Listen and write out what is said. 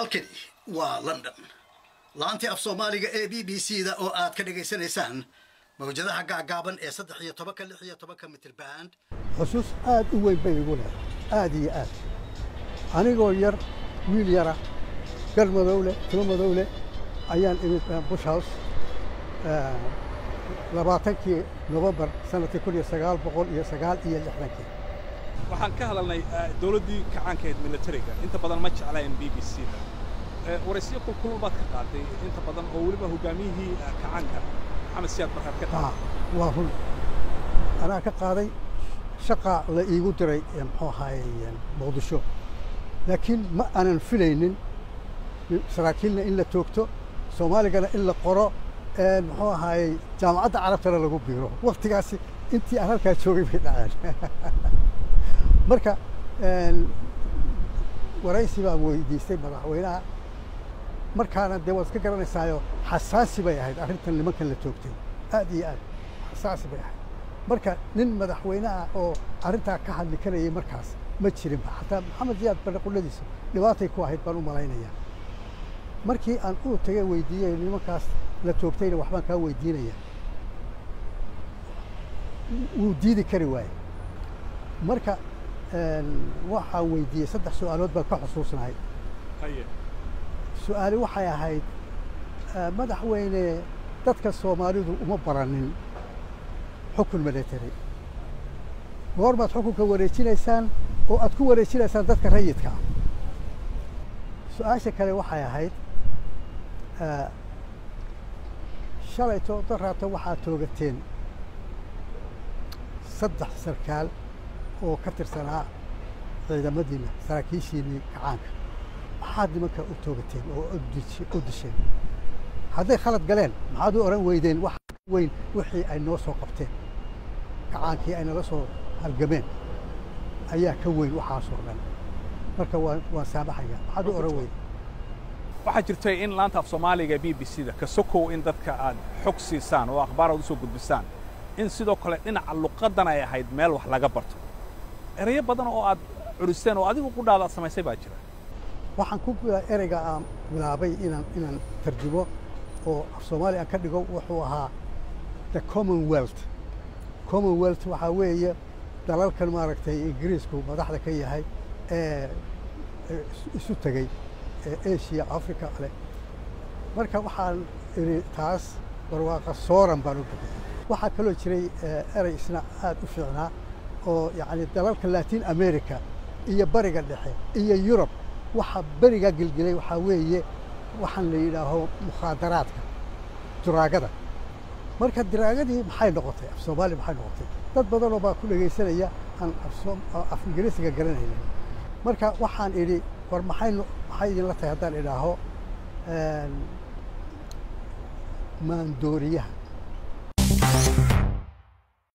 halkani waa london laantii af soomaaliga ee b b c da oo aad ka dhagaysanaysaan mawjadaha gaagaaban ee saddex iyo tobanka lix iyo tobanka mitir band xusuus aad u weyn bay igu leedahay aad iyo aad anigoo yar wiil yara gar madow leh timo madow leh ayaan imid bush house labaatankii nofembar sanadkii kun iyo sagaal boqol iyo sagaal iyo lixdankii waxaan ka hadalnay dawladdii kacaankahayd militariga inta badan ma jeclayn b b c da waraysiyo kulkulul baad ka qaaday inta badan oo weliba hoggaamiyihii kacaanka maxamed siyaad barkaad ka qaaday waa run anaa ka qaaday shaqa la iigu diray muxuu ahaayey muqdisho laakiin ma aanan filaynin saraakiilna in la toogto soomaaligana in la qoro muxuu ahaayey jaamacadda carabtana lagu biiro waktigaasi intii aan halkaa joogay bay dhaceen marka waraysi baan weydiistay madaxweynaha markaana dee waad iska garanaysaayo xasaasi bay ahayd arrintan nimankan la toogtay aad iyo aad xasaasi bay ahayd marka nin madaxweyneha oo arrintaa ka hadli karayay markaas ma jirinba xataa maxamed ziyaad barre qulladiisa dhibaatay ku ahayd baan u malaynayaa markii aan u tagay weydiiyey nimankaas la toogtayna waxbaan kaa weydiinaya wuu diidi kari waaye marka waxaan weydiiyey saddex su'aalood baan ka xusuusnahay su-aali waxay ahayd madaxweyne dadka soomaalidu uma baranin xukun military goormaad xukunka wareejinaysaan oo aad ku wareejinaysaan dadka rayidka ah su-aasha kale waxay ahayd shalayto daraato waxaad toogateen saddex sarkaal oo ka tirsanaa ciidamadiina saraakiishiinii kacaanka maxaad nimanka u toogateen oo u disheen hadday khalad galeen maxaad u odhan weydeen wax weyn wixii ay noo soo qabteen kacaankii ay nala soo halgameen ayaa ka weyn waxaasoo dhan marka waan waan saamaxaya maxaad u odhan weyden waxaa jirtay in laanta af soomaaliga b b c da ka sokow in dadka aad xog siisaan oo akhbaar aad u soo gudbisaan in sidoo kale dhinaca luqaddan ay ahayd meel wax laga barto erayo badan oo aad culisteen oo adigu qudhaada aad samaysay baa jira waxaan ku ereyga aan bilaabay inaan inaan tarjumo oo af soomaali aan ka dhigo wuxuu ahaa the commonwealth commonwealth waxaa weeye dalalkan maaragtay ingiriisku madaxda ka yahay ee isu tegey ee asia africa ale marka waxaan idhi taas barwaaqa sooran baan u bixiyey waxaa kaloo jiray erey isna aad u fiicnaa oo yacni dalalka latin america iyo bariga dhexe iyo yurub waxa berigaa gelgelay waxaa weeye waxaan la yidhaaho mukhaadaraadka duraagada marka diraagadii maxay noqotay af soomaali maxay noqotay dad badanoo baa ku dhegaysanaya aan af ingiriisiga garanaynin marka waxaan idhi war maxay maxay idinla tahay haddaan idhaaho maandooriyaha